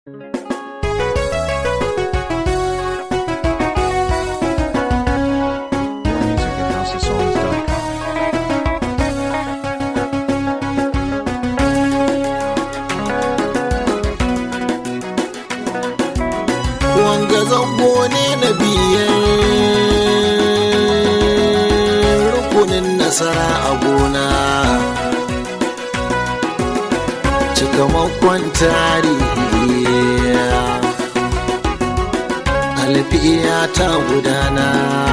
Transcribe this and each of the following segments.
Music at houseofsongs.com. wanga zango ne na biyan rukunin nasara a gona cikamakon tarihi alfiya ta gudana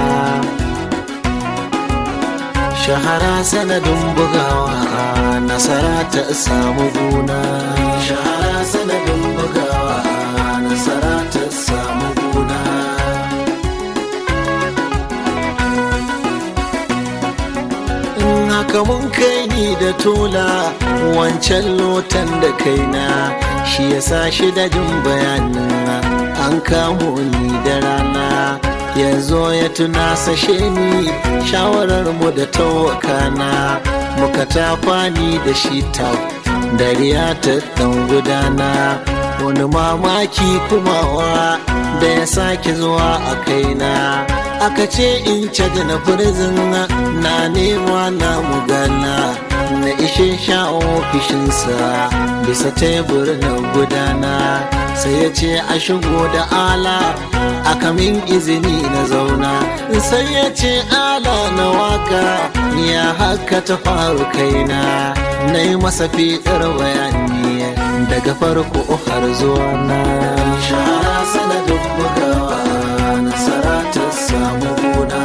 shahara sanadin bugawa nasara ta samu gona shahara sanadin bugawa nasara ta samu gona in haka mun kai ni da tola wancan lotan da kaina shi ya sa shi da jin bayanin an kamo ni da rana ya zo ya tuna sashe ni shawarar mu da tawakana muka tafa ni da shi ta dariya ta dan gudana wani mamaki kumawa da ya sake zuwa a kaina aka ce in caji na firzin na nema na mugana na ishe sha ofishinsa bisa tebur na gudana sai ya ce a shigo da ala aka min izini na zauna sai ya ce ala na waka ya haka ta faru kaina na yi masa fitar bayani daga farko har zuwa na shara sanadin bugawa nasara ta samu gona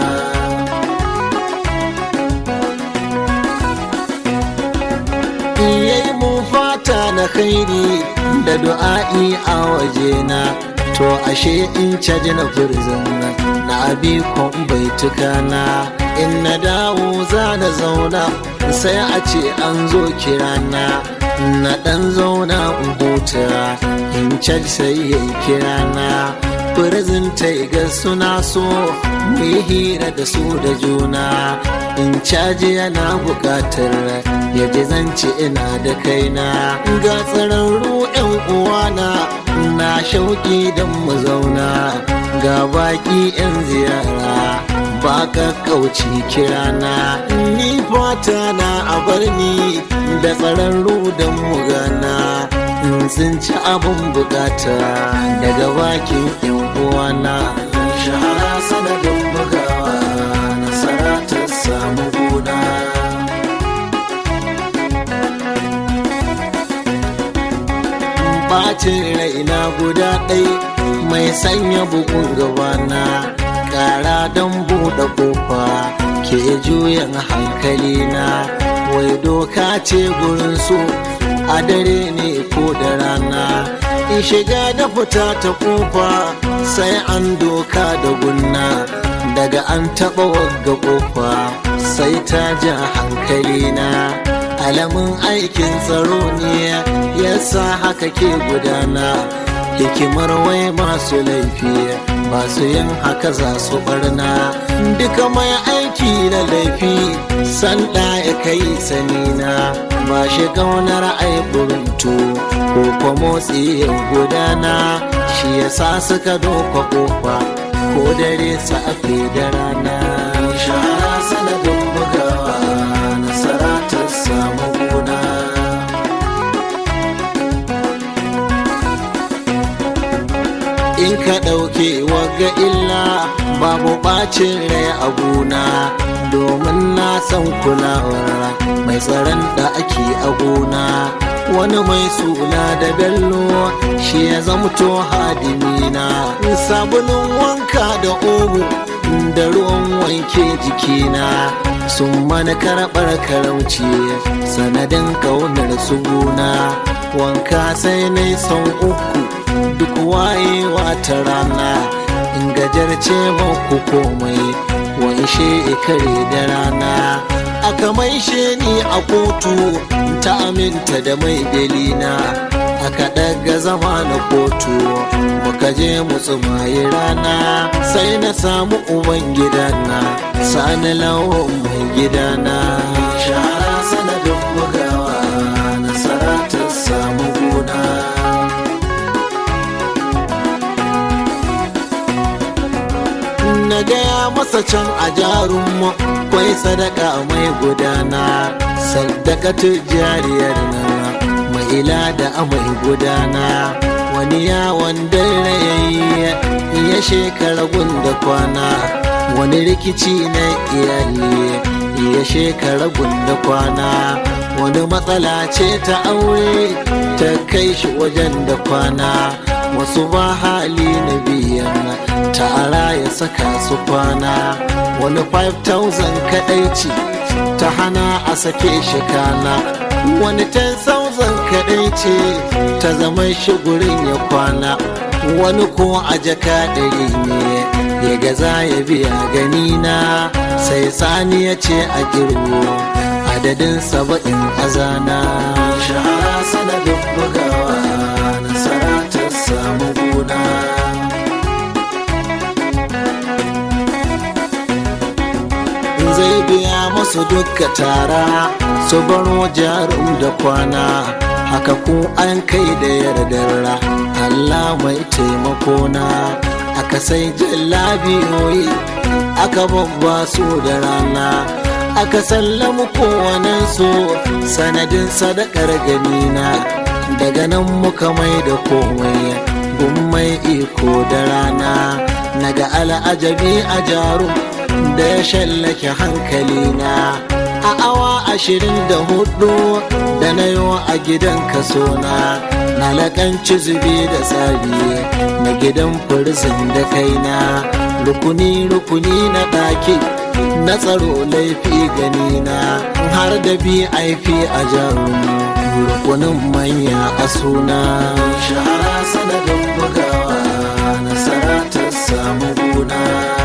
yayi mu fata na khairi da du'a'i a wajena to ashe in caji na furzin na abi bai tukana in na dawo za na zauna sai a ce an zo kirana na dan zauna in huta in caji sai ya kirana furzin ta ga suna so mu yi hira da su da juna in caji yana bukatar ya ji zance ina da kaina ga tsararru yan uwana na shauki don mu zauna ga baki yan ziyara ba ka kauci kirana ni fata na a bar ni da tsararru don mu gana in sun ci abin bukata daga bakin yan uwana shahara sanadin bugawa nasara ta samu gona bacin raina guda ɗai mai sanya bugun gabana ƙara don buɗe ƙofa ke juyan hankalina wai doka ce gurin so a dare ne ko da rana in shiga da fita ta ƙofa sai an doka da gunna daga an taɓa wagga ƙofa sai ta ja hankalina alamun aikin tsaro ne yasa haka ke gudana hikimar wai masu laifi masu yin haka za su barna duka mai aiki na laifi sanda ya kai sanina ba shi gaunar aiburintu ko kwa motsi ya gudana shi yasa suka doka kofa ko dare safe da rana shahara sanadin bugawa nasara ta samu gona in ka ɗauke waga illa babu ɓacin rai a gona domin na san kulawar mai tsaron da ake a gona wani mai suna da bello shi ya zamto hadimina sabulun wanka da omo da ruwan wanke jikina sun mana karɓar karauci sanadin ƙaunar su gona wanka sai na son uku duk wayewa ta rana in gajarce ku komai wanshe kare da rana aka maishe ni a kotu ta aminta da mai belina aka ɗaga zama na kotu muka je mu tsumayi rana sai na samu uban gidana sani lawan mai gidana shahara sanadin bugawa nasara ta samu gona gaya masa can a jarummu kwai sadaka mai gudana sadaka jariyar nan mai ila da mai gudana wani yawon dare yayi ya shekara gunda kwana wani rikici na iyali ya shekara gunda kwana wani matsala ce ta aure ta kai shi wajen da kwana wasu ba hali na biyan tara ya saka su kwana wani 5000 kadai ce ta hana a sake shi kana wani 10,000 kadai ce ta zama shi gurin ya kwana wani ko a jaka ɗari ne ya gaza ya biya gani na sai sani ya ce a girbo adadin saba'in azana shahara sanadin bugawa nasara ta samu gona zai biya masu duka tara su baro jarum da kwana haka ko an kai da yardarra Allah mai taimako na aka sai jallabiyoyi aka babba su da rana aka sallamu kowanensu sanadin sadakar ganina daga nan muka mai da komai mai iko da rana naga al'ajabi a jarum da ya shallake hankalina a awa ashirin da hudu da na yi a gidan kasona na lakanci zubi da tsari na gidan firzin da kaina rukuni-rukuni na ɗaki na tsaro laifi ganina har da bi aifi a jarum rukunin manya a suna shahara sanadin bugawa nasara ta samu guna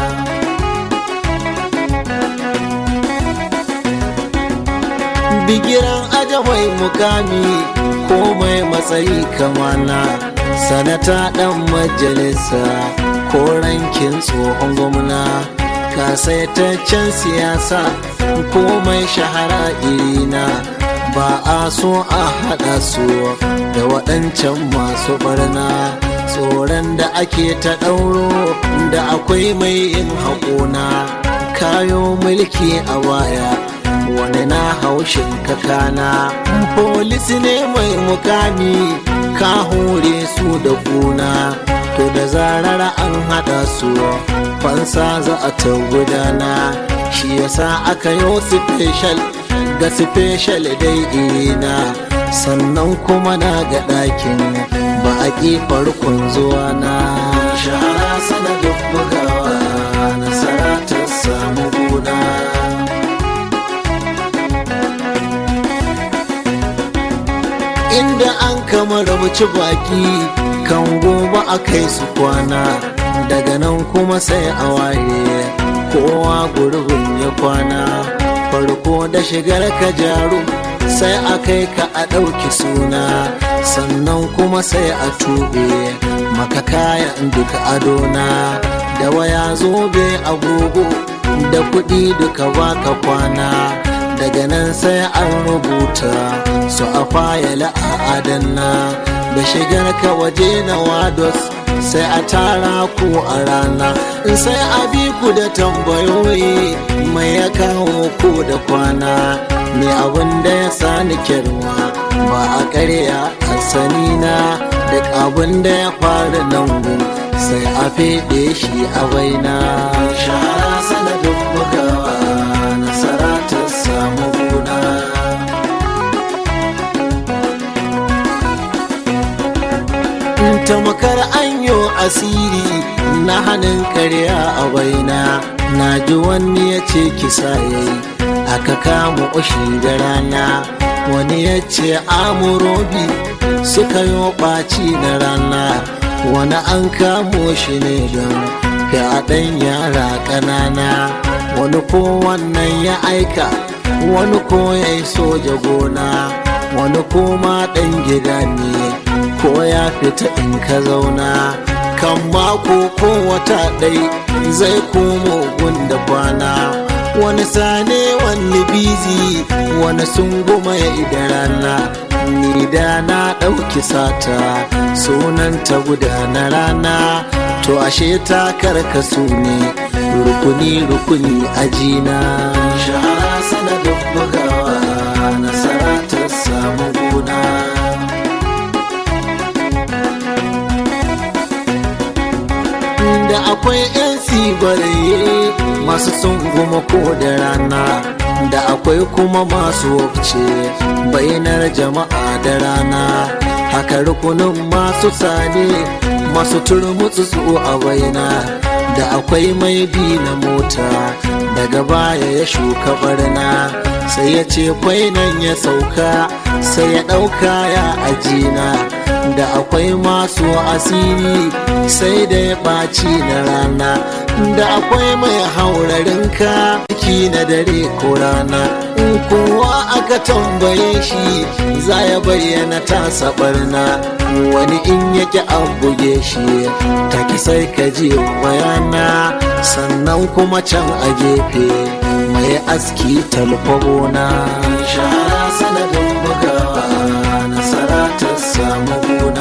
bigiran aja mai mukami ko mai matsayi kamana sanata dan majalisa ko rankin tsohon gwamna kasaitaccen siyasa ko mai shahara irina ba a so a haɗa su da waɗancan masu barna tsoron da ake ta ɗauro da akwai mai yin haƙona kayo mulki a baya wani na haushin kakana polis ne mai mukami ka hore su da kuna to da zarar an hada su fansa za a ta gudana shi yasa aka yi special ga special dai irina sannan kuma na ga ɗakin ba a ƙi farkon zuwa na shahara sanadin bugawa nasara ta samu guna inda an kama rabuci baki kan gobe a kai su kwana daga nan kuma sai a waye kowa gurbin ya kwana farko da shigar ka jaru sai a kai ka a ɗauki suna sannan kuma sai a tube maka kayan duka adona da waya zobe agogo da kuɗi duka baka kwana daga nan sai an rubuta su a fayala a adanna da shigar ka waje na wados sai a tara ku a rana sai a bi ku da tambayoyi mai ya kawo ku da kwana ne abin da ya sani kirma ba a karya a sanina duk abin da ya faru nan sai a feɗe shi a baina shahara sanadin bugawa nasara ta samu guna tamakar anyo asiri na hannun karya a baina na ji wani ya ce kisa yayi aka kama ushi da rana wani ya ce amurobi suka yi ɓaci na rana wani an kamo shi ne don fyaɗen yara ƙanana wani ko wannan ya aika wani ko ya yi soja gona wani ko ma ɗan gida ne ko ya fita in ka zauna kan mako ko wata ɗai zai komo gunda kwana wani sane wani bizi wani sun goma ya ida rana ni da na ɗauki sata sunan ta guda na rana to ashe ta karkasu ne rukuni rukuni ajina shahara sanadin bugawa nasara ta samu gona da akwai 'yan sibaraye masu goma ko da rana da akwai kuma masu wabce bayanar jama'a da rana haka rukunin masu sane masu turmutsu a baina da akwai mai bi na mota daga baya ya shuka barna sai ya ce kwainan ya sauka sai ya ɗauka ya ajina da akwai masu asiri sai da ya ɓaci na rana da akwai mai haurarin ka ciki na dare ko rana in kowa aka tambaye shi za ya bayyana tasa barna wani in yake an buge shi taki sai ka ji bayana sannan kuma can a gefe mai aski talfagona shahara sanadin bugawa nasara ta samu gona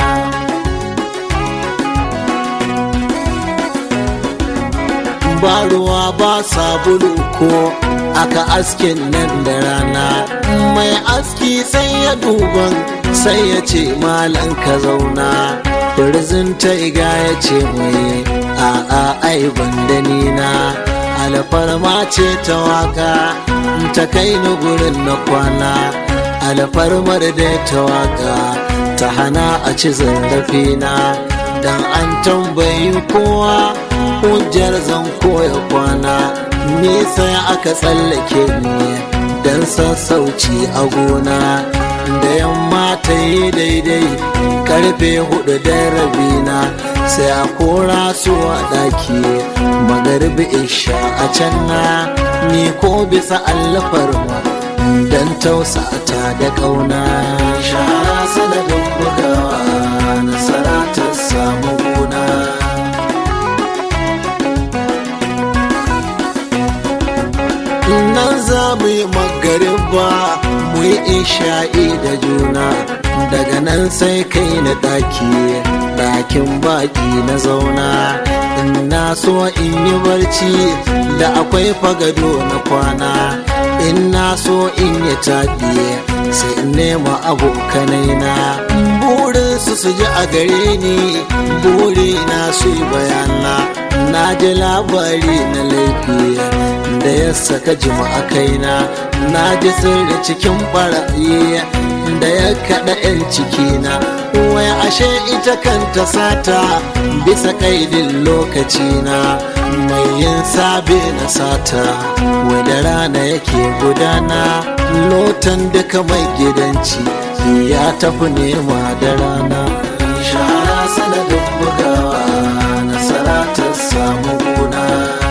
ba ruwa ba sabulu ko aka askin nan da rana mai aski sai ya duban sai ya ce malan ka zauna birzin ta iga ya ce mai a'a ai banda nina alfarma ce ta waka ta kai ni gurin na kwana alfarmar da ta waka ta hana a ci zarafina dan an tambayi kowa hujjar zan koya kwana nisa aka tsallake ni dan sassauci a gona da yamma ta yi daidai karfe hudu da rabina sai a kora su a daki magarbi isha a can na ni ko bisa allafar ma dan tausata da kauna shahara sanadin bugawa nasara ta samu gona nan za mu yi magariba mu yi isha'i da juna daga nan sai kai na ɗaki ɗakin baƙi na zauna in na so in yi barci da akwai fagado na kwana in na so in yi taɗi sai in nema abokanai na burin su su ji a gare ni buri na su yi bayana na ji labari na laifi da ya saka jima'a kaina na ji sirri cikin barayi da ya kaɗa 'yan cikina wai ashe ita kanta sata bisa kaidin lokacina mai yin sabe na sata da rana yake gudana lotan duka mai gidanci ya tafi nema da rana shahara sanadin bugawa nasara ta samu gona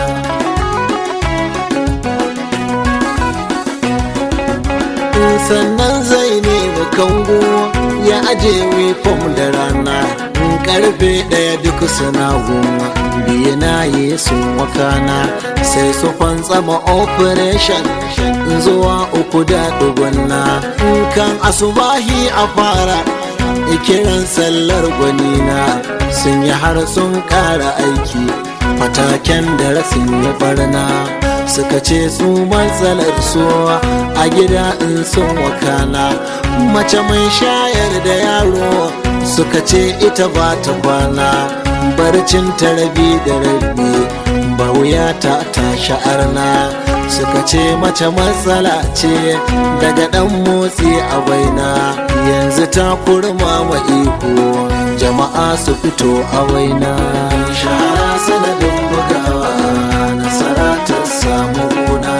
sannan zai nemi kango ya aje wifom da rana karfe ɗaya duk suna goma biyu na yi sun wakana sai su fantsama operation zuwa uku da dugunna kan asubahi a fara kiran sallar gwanina sun yi har sun ƙara aiki fataken da rasin ya barna suka ce su matsalar su a gida in sun wakana mace mai shayar da yaro suka ce ita ba ta kwana barcin ta rabi da rabi ba wuya ta tashi arna suka ce mace matsala ce daga dan motsi a baina yanzu ta kurma ma iko jama'a su fito a waina shahara sanadin bugawa nasara ta samu gona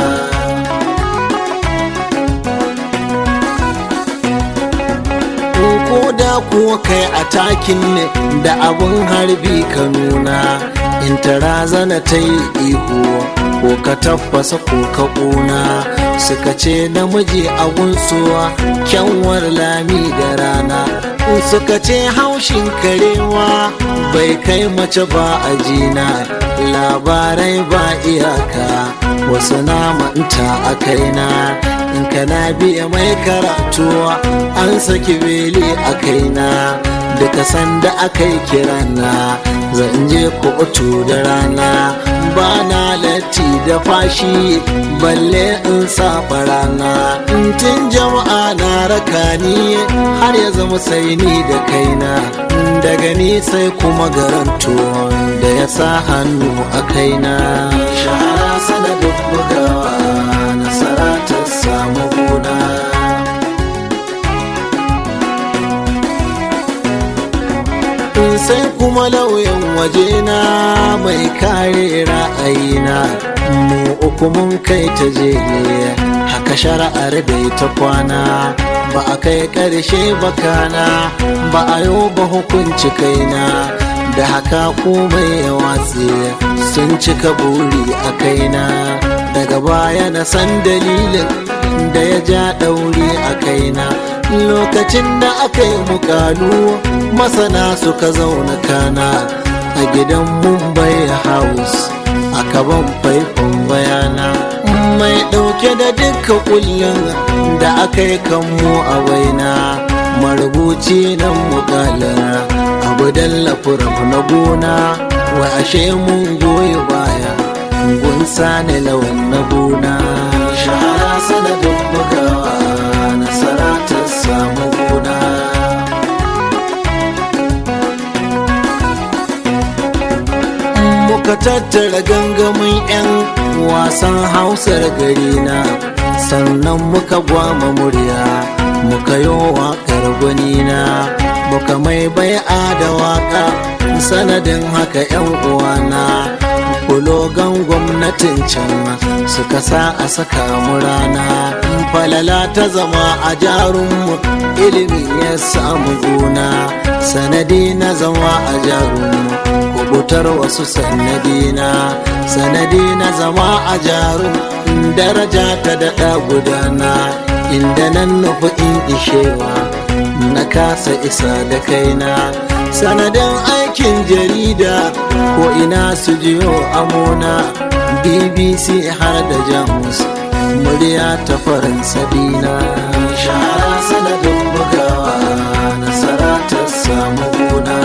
ko da kuwa kai a takin ne da abun harbi ka nuna in ta razana ta yi ihu ko ka tabbasa ko ka ƙuna suka ce namiji a gunsuwa kyanwar lami da rana suka ce haushin karewa bai kai mace ba a jina labarai ba iyaka wasu na manta a kaina in kana biya mai karatu an saki beli a kaina duka sanda aka yi kirana zan je kotu da rana ba na latti da fashi balle in saba rana tun jama'a na raka ni har ya zama sai ni da kaina daga ni sai kuma garanto da ya sa hannu a kaina shahara sanadin bugawa nasara ta samu gona sai kuma lauyan wajena mai kare ra'ayina mu uku mun kai ta je haka shara'ar dai ta kwana ba a kai ƙarshe bakana ba a yau ba hukunci kaina da haka komai ya watse sun cika buri a kaina daga baya na san dalilin da ya ja ɗauri a kaina lokacin da aka yi mukalu masana suka zauna kana a gidan mumbai house a kaban faifan bayana mai ɗauke da duka kullum da aka yi kanmu a baina marubuci nan mukalar abu dallafuran na gona wa ashe mun goyi baya gun sani lawan na gona shahara sanadin bugawa nasara ta samu gona muka tattara gangamin 'yan wasan hausar gari na sannan muka gwama murya muka yi waƙar gwanina muka mai bai'a da waƙa sanadin haka 'yan uwana kulogan gwamnatin can suka sa a saka mu rana falala ta zama a jarunmu ilimi ya samu gona sanadi na zama a jarunmu kubutar wasu sanadina sanadi na zama a jarun daraja ta daɗa gudana inda nan nufi in ishewa na kasa isa da kaina sanadin aikin jarida ko ina su jiyo amona bbc har da jamus murya ta faransa dina shahara sanadin bugawa nasara ta samu gona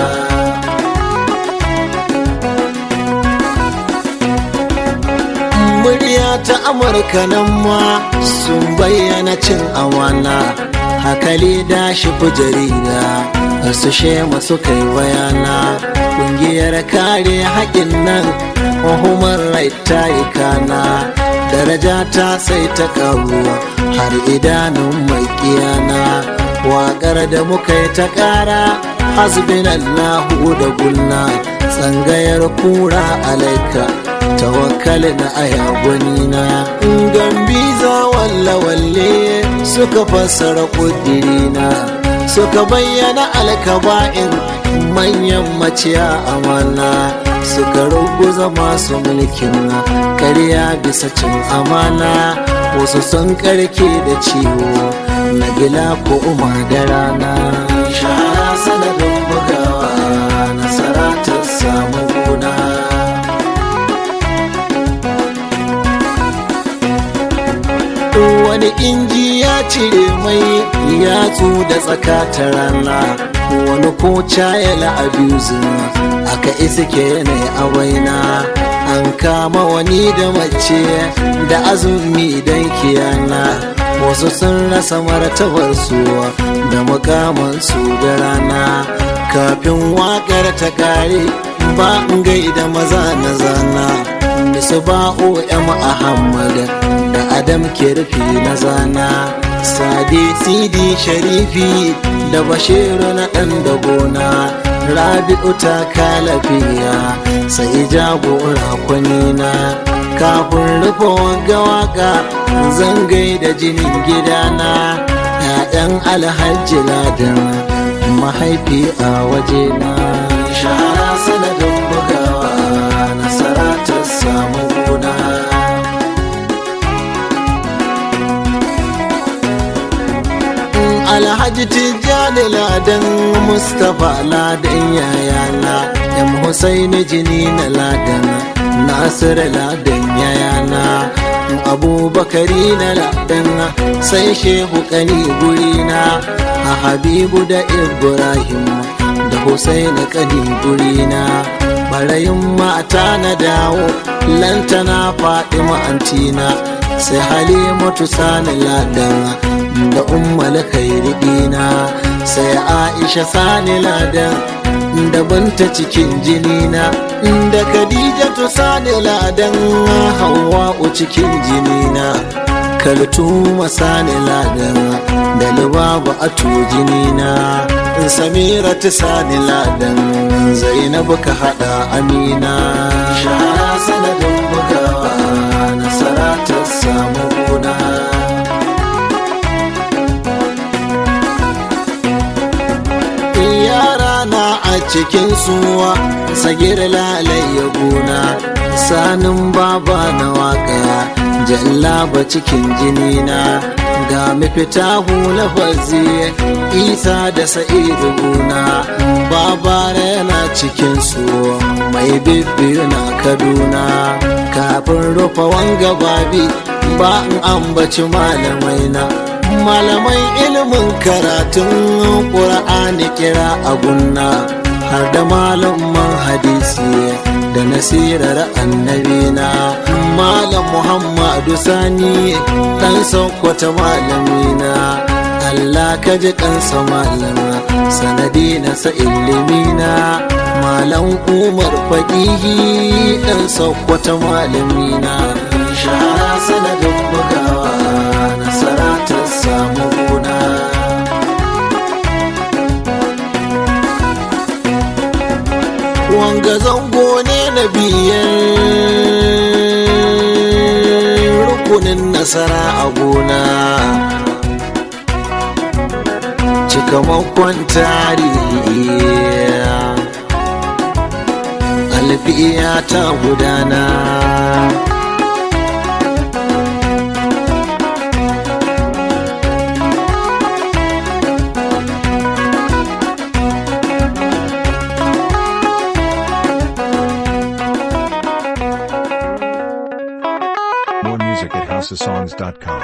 murya ta amurka nan ma sun bayyana cin amana hakali da shi jarida su shema su kai bayana kungiyar kare haƙin nan hukumar rai ta yi kana daraja ta sai ta karuwa har idanun mai kiyana waƙar da muka yi ta ƙara hasbin allahu da gulna tsangayar kura alaika tawakkali na aya gwanina gambiza walla walle suka fassara ƙudirina suka bayyana alkaba'in manyan maciya amana suka ruguza masu mulkin karya bisa cin amana wasu sun karke da ciwo na gila ko umar da rana shahara sanadin bugawa nasara ta samu gona wani inji ya cire mai yatsu da tsaka ta rana wani ko cayala abusing aka iske ne a waina an kama wani da mace da azumi don kiyana wasu sun rasa martabar su da mukamansu da rana kafin wakar ta kare ba gaida maza na zana bisa ba'o ya Ahmad da Adam kirfi na zana Sade Sidi Sharifi da Bashiru na ɗan da gona Rabi'u ta kalafiya sai jagora kwanina kafin rufe wanga waka zangai da jinin gidana ‘ya'yan alhaji ladan mahaifi a wajena shahara sanadin bugawa nasara ta samu gona alhaji tijjani ladan mustapha ladan yayana yan husaini jini na ladan nasir ladan yayana abubakari na ladan sai shehu kani gurina a habibu da ibrahim da husaini kani gurina barayin mata na dawo lantana faɗi ma'antina sai halimatu sani ladan da ummal khairi dina sai aisha sani ladan da banta cikin jinina da khadijatu sani ladan hawa'u cikin jinina kaltuma sani ladan da lubaba a jinina samira ta sani ladan zainabu ka hada amina shahara sanadin bugawa nasara ta samu gona yara na a cikin suwa sagir lalai gona sanin baba na waka jallaba cikin jinina ga mafita hula fazi isa da sa'idu guna babara yana cikin su mai bibbiyu na kaduna kafin rufe wanga babi ba in ambaci malamai na malamai ilimin karatun ƙura'ani kira a gunna har da malaman hadisi da nasirar annabina malam muhammadu sani dan sokoto malamina allah ka ji kansa malama sanadi na sa ilimina malam umar faƙihi dan sokoto malamina shahara sanadin bugawa nasara ta samu gona wanga zango ne na biyan rukunin nasara a gona cikamakon tarihi alfiya ta gudana More music at houseofsongs.com.